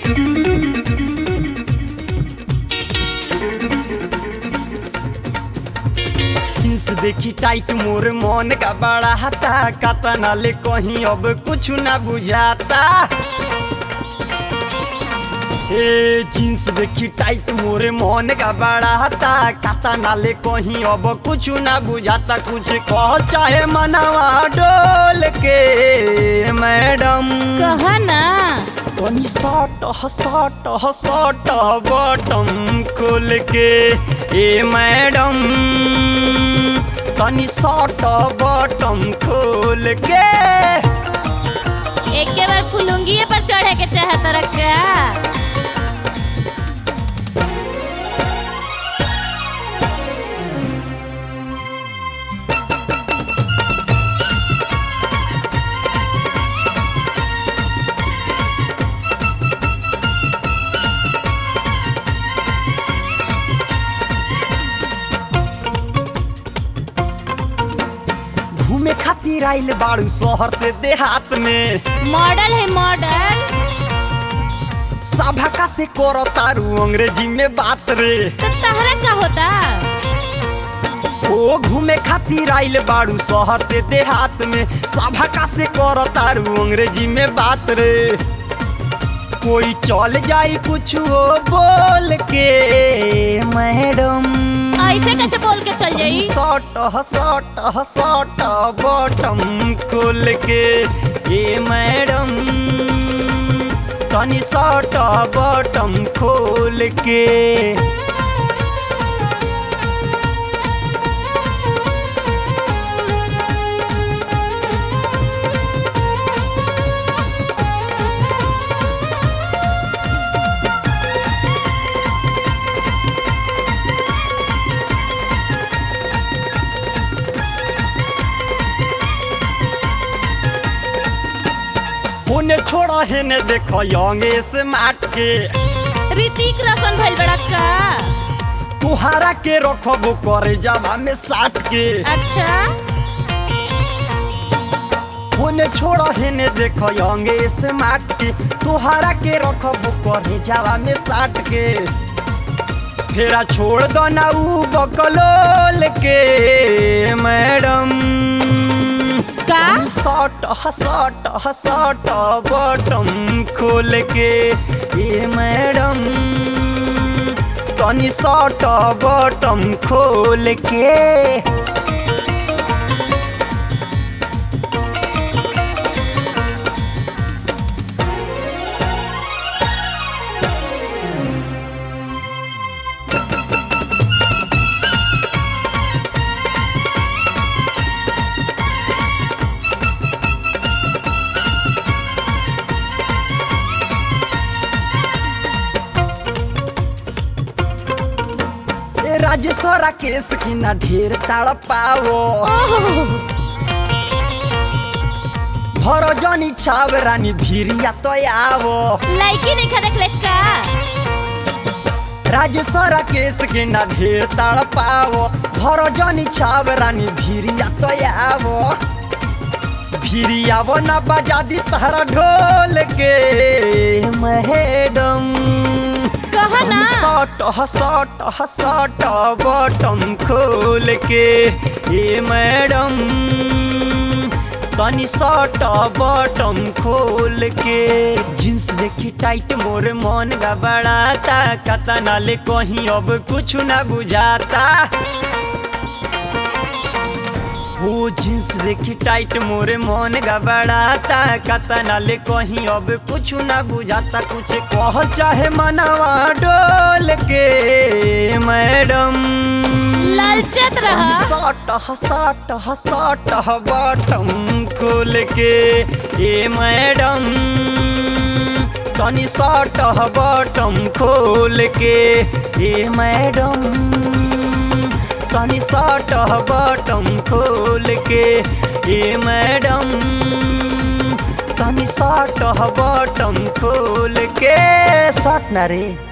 jeans देखी tight मोर मन का बड़ा हता कतना ले कहीं अब कुछ ना बुझाता ए जींस देखी टाइट मोर मन का बड़ा हता कतना ले कहीं अब कुछ ना बुझाता कुछ कह चाहे मनवा डोल के मैडम कहा ना तनी सट सट सट बटम खोल के ए मैडम तनी सट बटम खोल के एक के बार फुलुंगिए पर चढ़े के चाहत रखा घूमे खातिर आइल बाड़ू शहर से देहात में मॉडल है मॉडल सभा का से करो तारू अंग्रेजी में बात रे तो तहरा का होता ओ घूमे खातिर आइल बाड़ू शहर से देहात में सभा का से करो तारू अंग्रेजी में बात रे कोई चल जाई कुछ वो बोल के मैडम ऐसे कैसे बोल के चल जाई सट सट सट बटम खोल के ए मैडम तनी सट बटम खोल के होने छोड़ा है ने देखो योंगे से माट के ऋतिक रोशन भइल बड़ा का तुहारा के रखबो करे जावा में साट के अच्छा होने छोड़ा है ने देखो योंगे से माट के तुहारा के रखबो करे जावा में साट के फेरा छोड़ दो ना ऊ बकलोल के मैडम का सट सट सट बटम खोल के ए मैडम तनी सट बटम खोल के ए राजेश्वरा केस की ना ढेर ताड़ पावो ओह भरो जनी छाव रानी भिरिया तो आवो लड़की नहीं खा देख ले का राजेश्वरा केस के ना ढेर ताड़ पावो भरो जनी छाव रानी भिरिया तो आवो भिरियावो ना बजा दी तारा ढोल के मैडम कहा ना सट सट सट बटम खोल के ए मैडम तनी सट बटम खोल के जींस देखी टाइट मोर मन गबड़ाता कतना ले कहीं अब कुछ ना बुझाता वो जींस देखी टाइट मोरे मन गबड़ाता कतना ले कहीं अब कुछ ना बुझाता कुछ कह चाहे मनवा डोल के मैडम ललचत रहा सट सट सट बटम खोल के ए मैडम तनी सट बटम खोल के ए मैडम तनी सट बटम खोल के ए मैडम तनी सट बटम खोल के सट ना रे